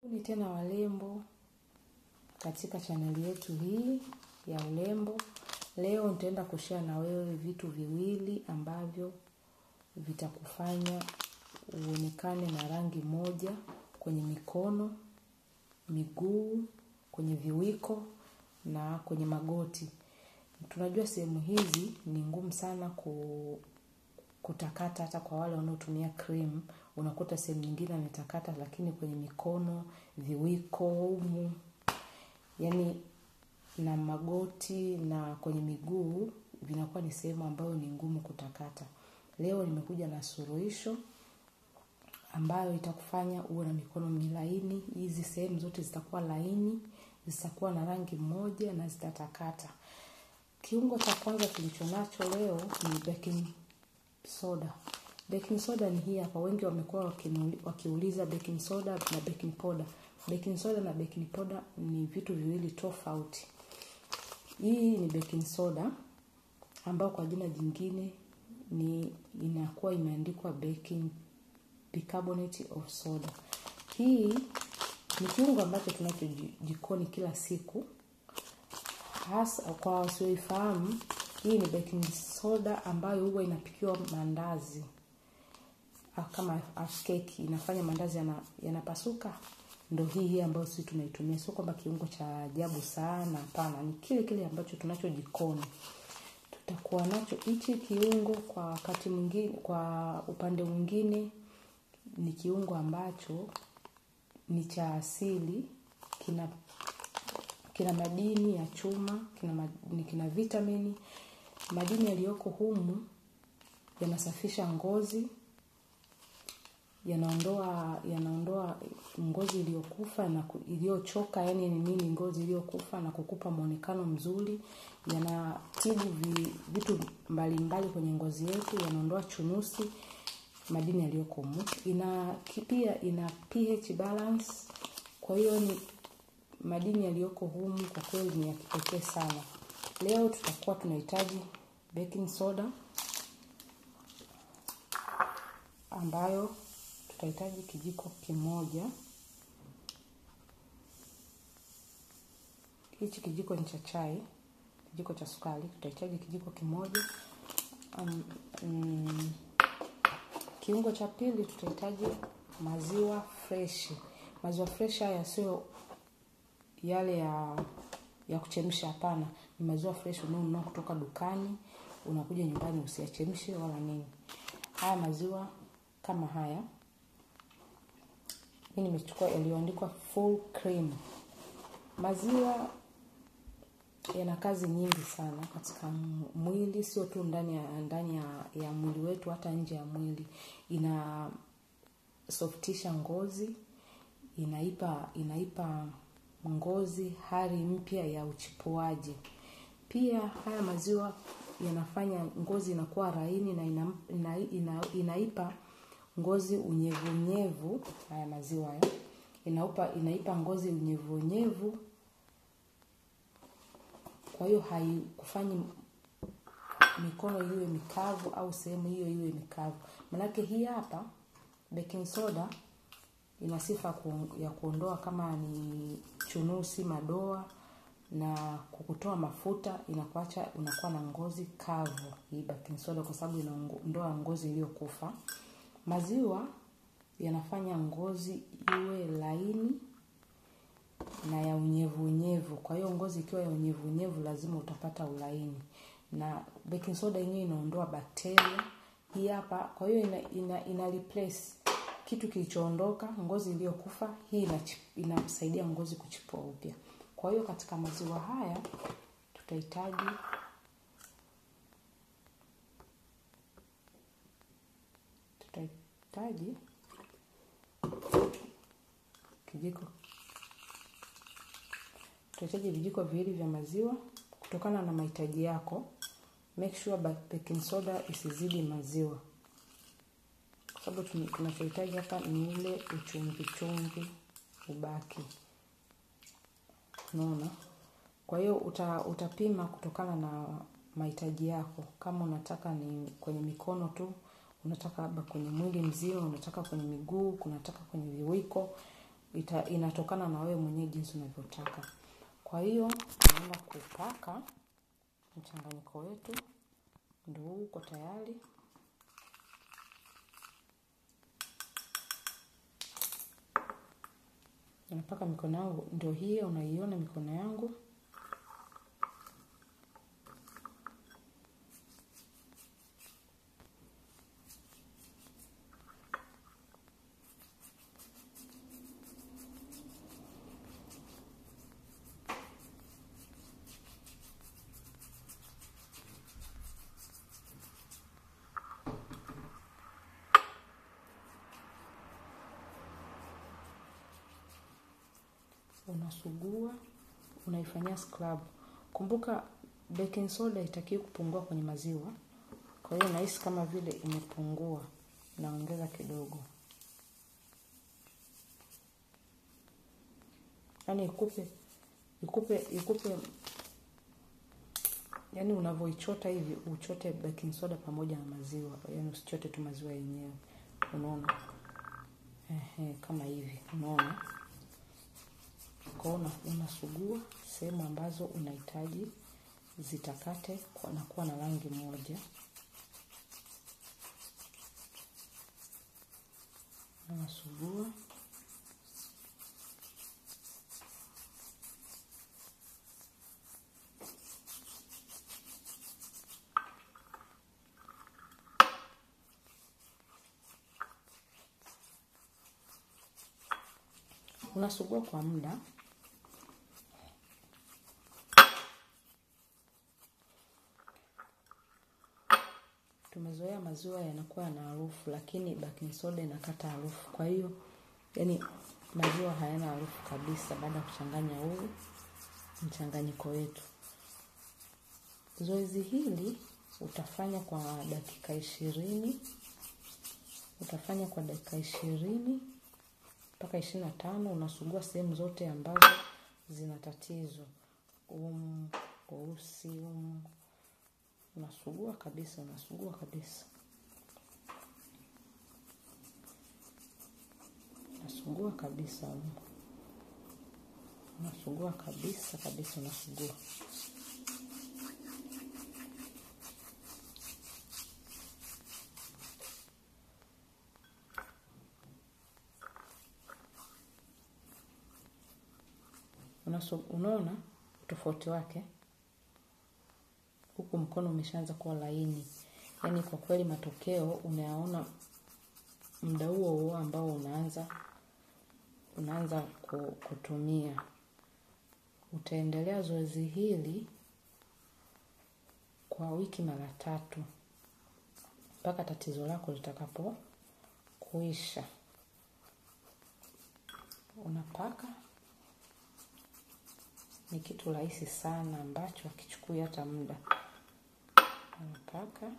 Ni tena walembo katika chaneli yetu hii ya urembo. Leo nitaenda kushare na wewe vitu viwili ambavyo vitakufanya uonekane na rangi moja kwenye mikono, miguu, kwenye viwiko na kwenye magoti. Tunajua sehemu hizi ni ngumu sana kutakata hata kwa wale wanaotumia cream. Unakuta sehemu nyingine ametakata lakini kwenye mikono, viwiko, humu, yaani na magoti na kwenye miguu vinakuwa ni sehemu ambayo ni ngumu kutakata. Leo nimekuja na suluhisho ambayo itakufanya uwe na mikono milaini. Hizi sehemu zote zitakuwa laini, zitakuwa na rangi moja na zitatakata. Kiungo cha kwanza tulicho nacho leo ni baking soda. Baking soda ni hii hapa. Wengi wamekuwa wakiuliza baking soda na baking powder. Baking soda na baking powder ni vitu viwili tofauti. Hii ni baking soda ambayo kwa jina jingine ni inakuwa imeandikwa baking bicarbonate of soda. Hii ni kiungo ambacho tunacho jikoni kila siku. Hasa kwa wasioifahamu, hii ni baking soda ambayo huwa inapikiwa mandazi kama half cake inafanya mandazi yanapasuka yana ndo hii hii ambayo sisi tunaitumia. Sio kwamba kiungo cha ajabu sana, hapana, ni kile kile ambacho tunacho jikoni. Tutakuwa nacho hichi kiungo kwa wakati mwingine, kwa upande mwingine ni kiungo ambacho ni cha asili, kina kina madini ya chuma, kina, kina vitamini. Madini yaliyoko humu yanasafisha ngozi, yanaondoa yanaondoa ngozi iliyokufa na iliyochoka, yani ni nini, ngozi iliyokufa na kukupa muonekano mzuri. Yanatibu vitu mbalimbali kwenye ngozi yetu, yanaondoa chunusi, madini yaliyoko humu. Ina pia ina pH balance. Kwa hiyo ni madini yaliyoko humu kwa kweli ni ya kipekee sana. Leo tutakuwa tunahitaji baking soda ambayo tutahitaji kijiko kimoja. Hichi kijiko ni cha chai, kijiko cha sukari, tutahitaji kijiko kimoja. Um, um, kiungo cha pili tutahitaji maziwa freshi. Maziwa freshi haya sio yale ya ya kuchemsha, hapana. Ni maziwa fresh unaonunua kutoka dukani, unakuja nyumbani usiyachemshe wala nini. Haya maziwa kama haya, mimi nimechukua yaliyoandikwa full cream. Maziwa yana kazi nyingi sana katika mwili, sio tu ndani ya ndani ya, ya mwili wetu, hata nje ya mwili. Ina softisha ngozi, inaipa inaipa ngozi hali mpya ya uchipuaji. Pia haya maziwa yanafanya ngozi inakuwa laini na ina, ina, ina, inaipa ngozi unyevunyevu. Haya maziwa haya inaupa inaipa ngozi unyevunyevu, kwa hiyo haikufanyi mikono iwe mikavu au sehemu hiyo iwe mikavu. Manake hii hapa baking soda ina sifa ya kuondoa kama ni chunusi, madoa na kukutoa mafuta, inakuacha unakuwa na ngozi kavu, hii baking soda, kwa sababu inaondoa ngozi iliyokufa. Maziwa yanafanya ngozi iwe laini na ya unyevu unyevu. Kwa hiyo ngozi ikiwa ya unyevu unyevu, lazima utapata ulaini, na baking soda yenyewe inaondoa bakteria hii hapa. Kwa hiyo ina, ina, ina replace kitu kilichoondoka, ngozi iliyokufa. Hii inasaidia ngozi kuchipua upya. Kwa hiyo katika maziwa haya tutahitaji tutahitaji kijiko tutahitaji vijiko viwili vya maziwa kutokana na mahitaji yako. Make sure baking soda isizidi maziwa, kwa sababu tunachohitaji hapa ni ule uchumvi chumvi ubaki, unaona. Kwa hiyo uta, utapima kutokana na mahitaji yako. Kama unataka ni kwenye mikono tu, unataka labda kwenye mwili mzima, unataka kwenye miguu, unataka kwenye viwiko, ita, inatokana na wewe mwenyewe jinsi unavyotaka. Kwa hiyo naenda kupaka mchanganyiko wetu, ndio huu uko tayari. Napaka mikono yangu, ndio hiyo unaiona mikono yangu. unasugua, unaifanyia scrub. Kumbuka baking soda itakiwi kupungua kwenye maziwa, kwa hiyo nahisi kama vile imepungua, naongeza kidogo, yaani ikupe ikupe ikupe, yaani unavyoichota hivi uchote baking soda pamoja na maziwa, yaani usichote tu maziwa yenyewe, unaona? Ehe, kama hivi, unaona? Kwa hiyo unasugua sehemu ambazo unahitaji zitakate na kuwa na rangi moja. Unasugua unasugua kwa muda tumezoea maziwa yanakuwa yana harufu, lakini baking soda inakata harufu. Kwa hiyo yani maziwa hayana harufu kabisa baada ya kuchanganya huu mchanganyiko wetu. Zoezi hili utafanya kwa dakika ishirini, utafanya kwa dakika ishirini mpaka ishirini na tano. Unasugua sehemu zote ambazo zina tatizo, um, usi um, unasugua kabisa, unasugua kabisa, unasugua kabisa, unasugua kabisa kabisa, unasugua unaona tofauti wake huku mkono umeshaanza kuwa laini. Yaani kwa kweli matokeo unayaona muda huo huo ambao unaanza unaanza kutumia. Utaendelea zoezi hili kwa wiki mara tatu mpaka tatizo lako litakapo kuisha. Unapaka, ni kitu rahisi sana ambacho hakichukui hata muda. Unapaka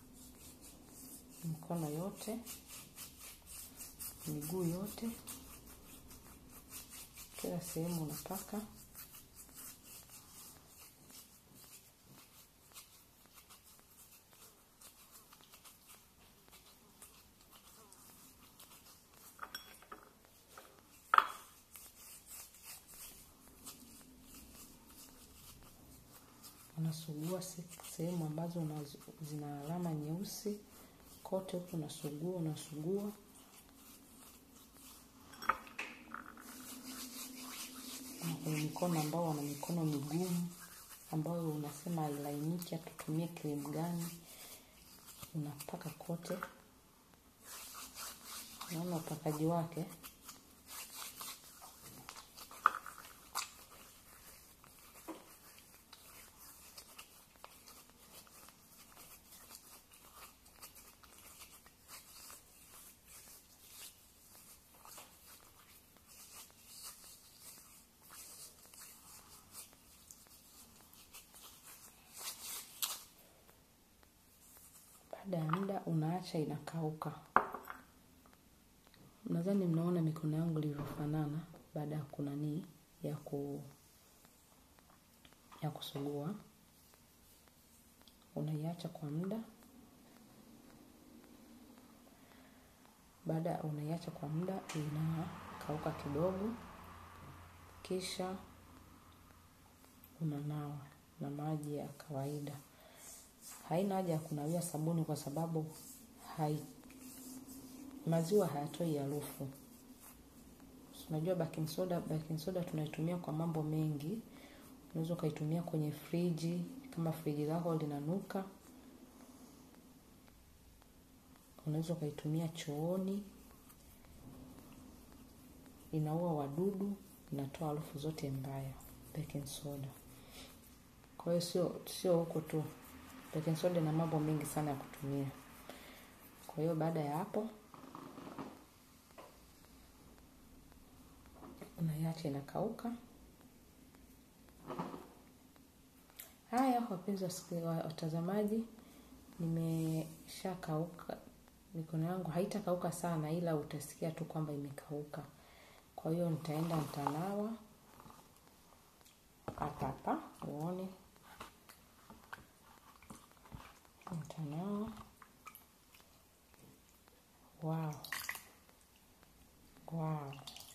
mikono yote, miguu yote, kila sehemu unapaka. Unasugua sehemu ambazo zina alama nyeusi kote huku, unasugua unasugua. Na kwenye mikono ambao wana mikono migumu ambayo unasema hailainiki, atutumie krimu gani, unapaka kote. Unaona upakaji wake. Baada ya muda unaacha inakauka. Nadhani mnaona mikono yangu ilivyofanana baada ya kunanii ya ku ya kusugua. Unaiacha kwa muda. Baada unaiacha kwa muda inakauka kidogo, kisha unanawa na maji ya kawaida. Haina haja ya kunawia sabuni kwa sababu hai maziwa hayatoi harufu. Unajua baking soda, baking soda tunaitumia kwa mambo mengi. Unaweza ukaitumia kwenye friji, kama friji lako linanuka. Unaweza ukaitumia chooni, inaua wadudu, inatoa harufu zote mbaya, baking soda. Kwa hiyo sio sio huko tu. Baking soda ina mambo mengi sana ya kutumia. Kwa hiyo baada ya hapo unaiacha inakauka. Haya, wapenzi watazamaji, nimeshakauka. Mikono yangu haitakauka sana, ila utasikia tu kwamba imekauka. Kwa hiyo nitaenda nitanawa hapa hapa, uone nitanawa. Wow, wow,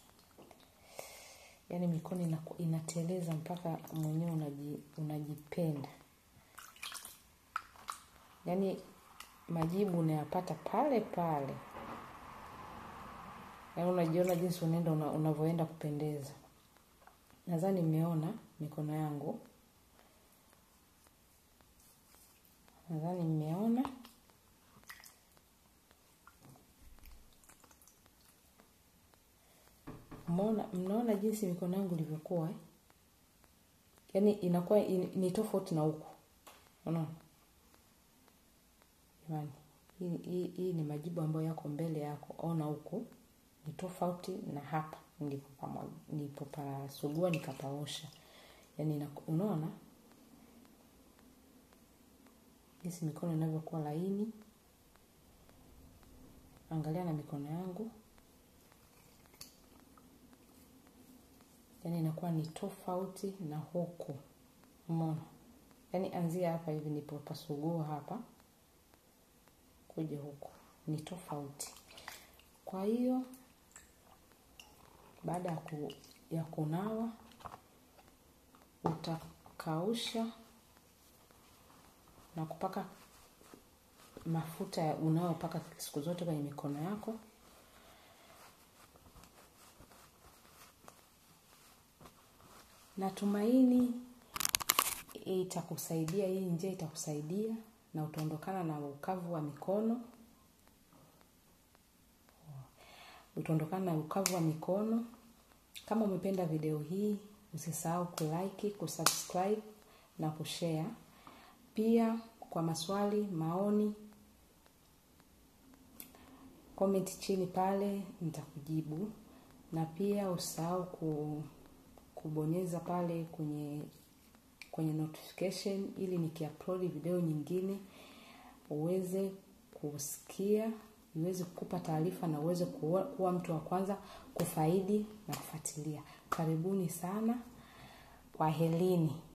yaani mikono inateleza mpaka mwenyewe unaji, unajipenda. Yaani majibu unayapata pale pale, yaani unajiona jinsi unaenda unavyoenda kupendeza. Nadhani mmeona mikono yangu, nadhani mmeona. Mmeona, mnaona jinsi mikono yangu ilivyokuwa eh? Yaani inakuwa ni tofauti na huku, unaona jamani. Hii, hii, hii ni majibu ambayo yako mbele yako. Ona huku ni tofauti na hapa nilipopasugua nikapaosha. Yaani unaona jinsi mikono inavyokuwa laini. Angalia na mikono yangu, yaani inakuwa ni tofauti na huku, umeona? Yaani anzia hapa hivi nilipopasugua hapa kuja huku ni tofauti. Kwa hiyo baada ya ku, ya kunawa utakausha na kupaka mafuta unayopaka siku zote kwenye mikono yako. Natumaini itakusaidia, hii njia itakusaidia na utaondokana na ukavu wa mikono. Utaondokana na ukavu wa mikono. Kama umependa video hii, usisahau kulike, kusubscribe na kushare. Pia kwa maswali, maoni, comment chini pale nitakujibu. Na pia usisahau kubonyeza pale kwenye kwenye notification ili nikiupload video nyingine uweze kusikia, iweze kukupa taarifa na uweze kuwa, kuwa mtu wa kwanza kufaidi na kufuatilia. Karibuni sana. Kwaherini.